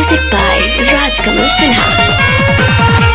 Music by Rajkamal Sinha.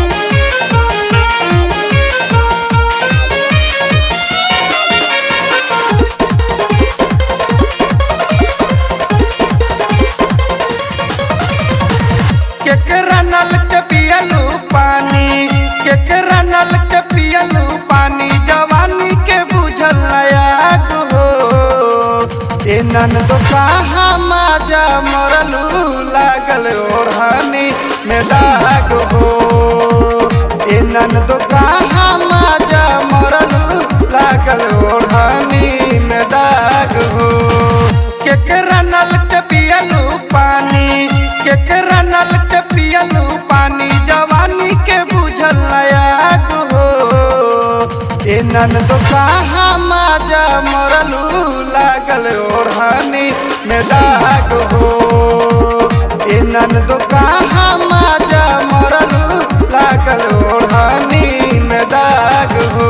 केकरा नल के पियलू पानी केकरा नल के पियलू पानी जवानी के बुझल नयाग हो ए नन तो कहाँ माजा मरलू लागल ओढ़ानी में दाग हो ए नन तो कहाँ माजा मरलू लागल ओढ़ानी में दाग हो केकरा नल के पियलू पानी केकरा नल के पियलू पानी जवानी के बुझल नयाग हो ए नन तो कहाँ माजा मरलू लागल ओढ़ानी में दाग हो ए नन तो कहाँ माजा मरलू लागल ओढ़ानी में दाग हो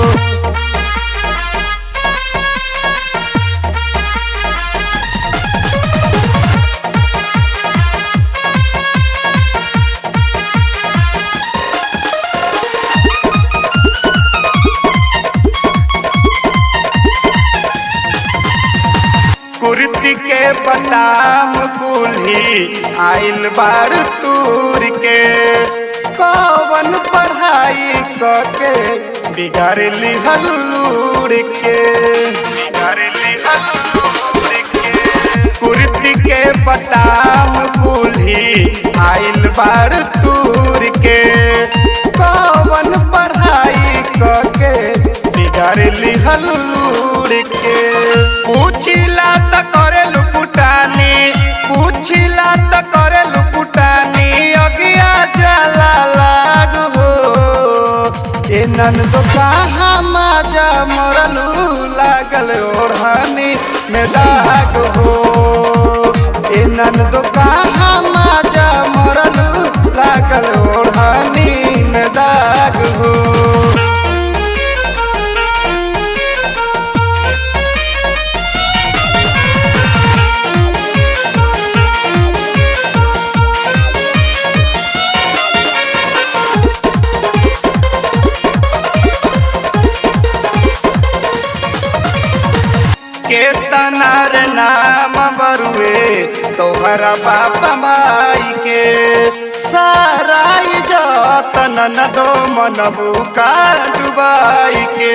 कुर्ती के बटाम कुल्ही आइल बार तूर के कवन पढ़ाई कके बिगाड़ लिहल लूर के बिगाड़ लिहल लूर के कुर्ती के बटाम कुल्ही आइल बार तूर के कवन पढ़ाई कके बिगाड़ लिहल लूर के पूछिला त करे लुपुटानी पूछिला त करे लुपुटानी अगिया जला लाग हो ए नन तो कहाँ माजा मरलू लागल ओढ़ानी में दाग हो ए नन तो कहाँ माजा मरलू लागल ओढ़ानी में दाग हो केतनार नाम बरुए तोहरा बाप माई के सारा जतन न दो मनबू का डुबाई के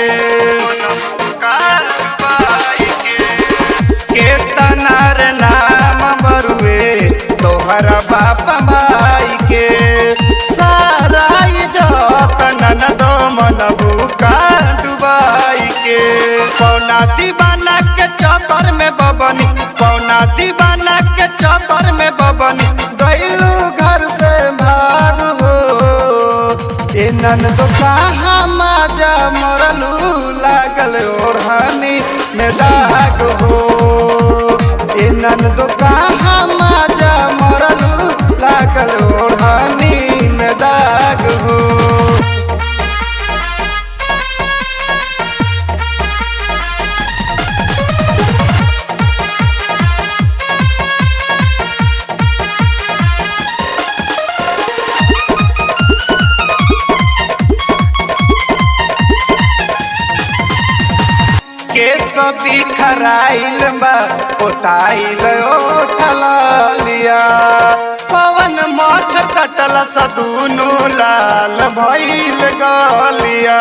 केतनार नाम बरुए तोहरा बाप माई के सारा जतन न दो मनबू का डुबाई के पौना दीवाना के चक्कर में बबनी पौना दीवाना के चक्कर में बबनी गैलू घर से भाग हो ए नन तो कहाँ माजा मरलू लागल ओढ़ानी में दाग हो ए नन तो कहाँ माजा मरलू लागल ओढ़ानी में दाग हो के सभी खराइल बा पोताइल ओठल लिया पवन माछ कटल सदुनु लाल भइल गलिया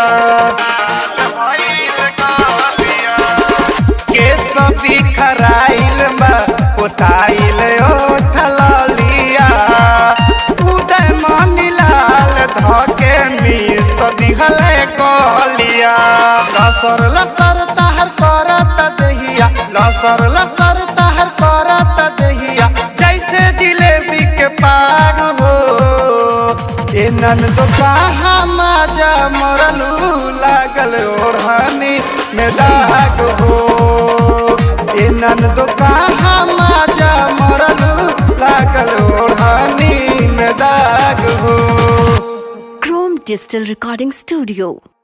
के सभी खराइल बा पोताइल ओठल लिया उदय मनी लाल धके मिस दिहल गलिया लसर लसर ताहर करत दहिया लसर लसर ताहर करत दहिया जैसे जिलेबी के पाग हो ए नन तो कहाँ माजा मरलू लागल ओढ़ानी में दाग हो ए नन तो कहाँ माजा मरलू लागल ओढ़ानी में दाग हो Chrome Digital Recording Studio.